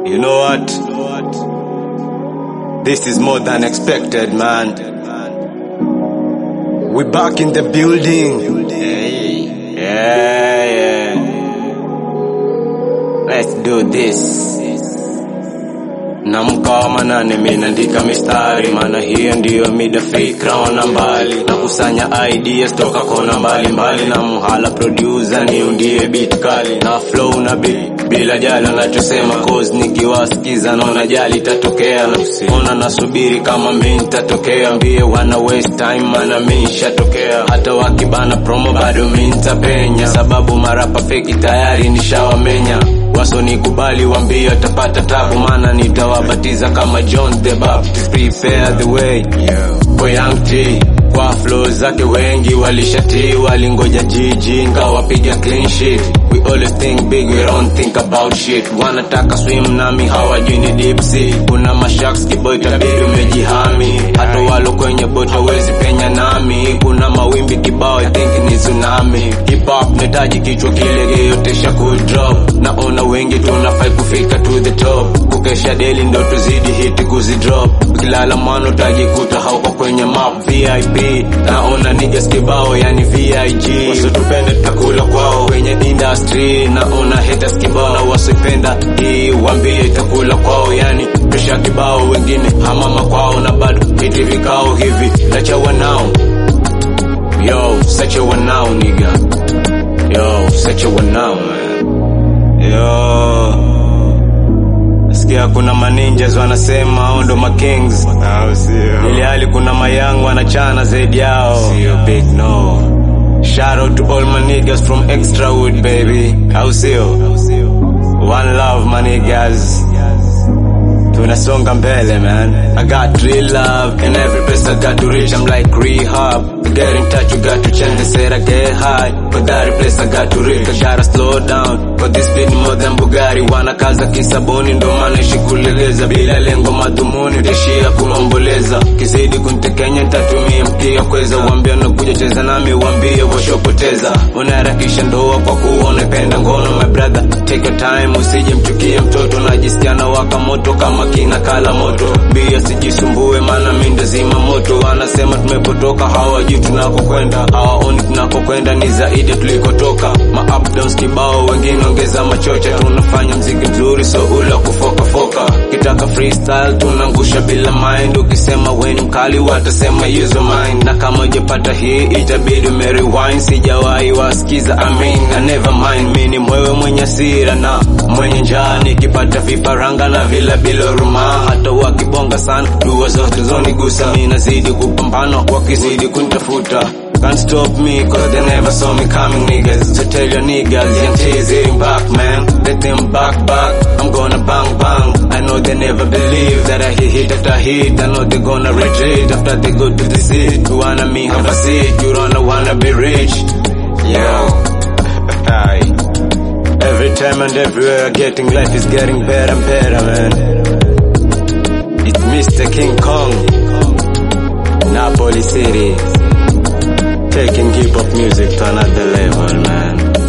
You know what? This is more than expected, man. We back in the building. Hey. Yeah, yeah. Let's do this. Namka wa manane minaandika mistari, maana hiyo ndiyo mida fikra ona mbali, na kusanya ideas toka kona mbalimbali, na mhala producer niundie beat kali na flow na beat bila jali anachosema, cause nikiwasikiza naona jali tatokea, ona nasubiri kama mi nitatokea, mbie wana waste time, maana mi nishatokea, hata wakibana promo bado mi nitapenya, sababu marapa feki tayari nishawamenya wasonikubali wambie watapata tabu, maana nitawabatiza kama John the Baptist. Prepare the way for young T kwa flow zake wengi walishatii, walingoja jiji ngawapiga clean sheet. We always think big, we don't think about shit. Wanataka swim nami hawajui ni deep sea. Kuna mashaks kiboy tabidi umejihami, hata walo kwenye boti hawezi penya nami. Kuna mawimbi kibao, I think ni tsunami. Hip hop netaji kichwa kile yote shaku drop. Naona wengi tunafai kufika to the top, kukesha daily ndo tuzidi hiti kuzidrop. Ukilala mwana utajikuta hauko kwenye map VIP. Naona niggas kibao yani VIG, wasitupende tutakula kwao kwenye industry. Naona haters kibao na wasipenda hii, wambie itakula kwao yani presha kibao, wengine hamama kwao na bado hiti vikao hivi nachawa nao Yo, such a one now, nigga. Yo, such a one now, man. Yo. Nasikia kuna maninjas wanasema hao ndo makings. Ili hali kuna mayangu wanachana zaidi yao. Sio big no. Shout out to all my niggas from Extrawood, baby. Au sio? One love, my niggas. Tunasonga mbele man I got real love And every place I got to reach I'm like rehab To get in touch you got to change They said I get high But that place I got to reach I gotta slow down For this speed more than Bugatti Wanakaza kisabuni ndo maana ishi kuleleza Bila lengo madhumuni Tishia kuomboleza Kizidi kuntekenya ntatumia mkia kweza Wambia nakuja cheza nami wambie washopoteza Unaharakisha ndoa kwa kuwa unapenda ngono My brother take your time usije mchukie mtoto Najisikia na waka moto kama kina kala moto Bia sijisumbue maana mi ndo zima moto Wanasema tumepotoka hawajui tunakokwenda Hawaoni tunakokwenda ni zaidi tulikotoka Ma up downs kibao wengine ongeza machocha Tunafanya mziki mzuri so ula kufoka foka Kitaka freestyle tunangusha bila mind Ukisema we ni mkali watasema use your mind Na kama ujapata hii itabidi umerewind Sijawahi wasikiza I mean I never mind Mi ni mwewe mwenye sira na mwenye njaa Nikipata vifaranga na vila bila huruma Hata wakibonga sana dua zote zonigusa Mi nazidi kupambana wakizidi kunitafuta Can't stop me cause they never saw me coming niggas So tell your niggas young T's hitting back man Let them back back I'm gonna bang bang I know they never believe that I hit hit after hit I know they gonna retreat after they go to the seat You wanna me have a seat You don't wanna be rich Yo Hi Every time and everywhere getting life is getting better and better man It's Mr. King Kong Napoli City taking hip hop music to another level, man.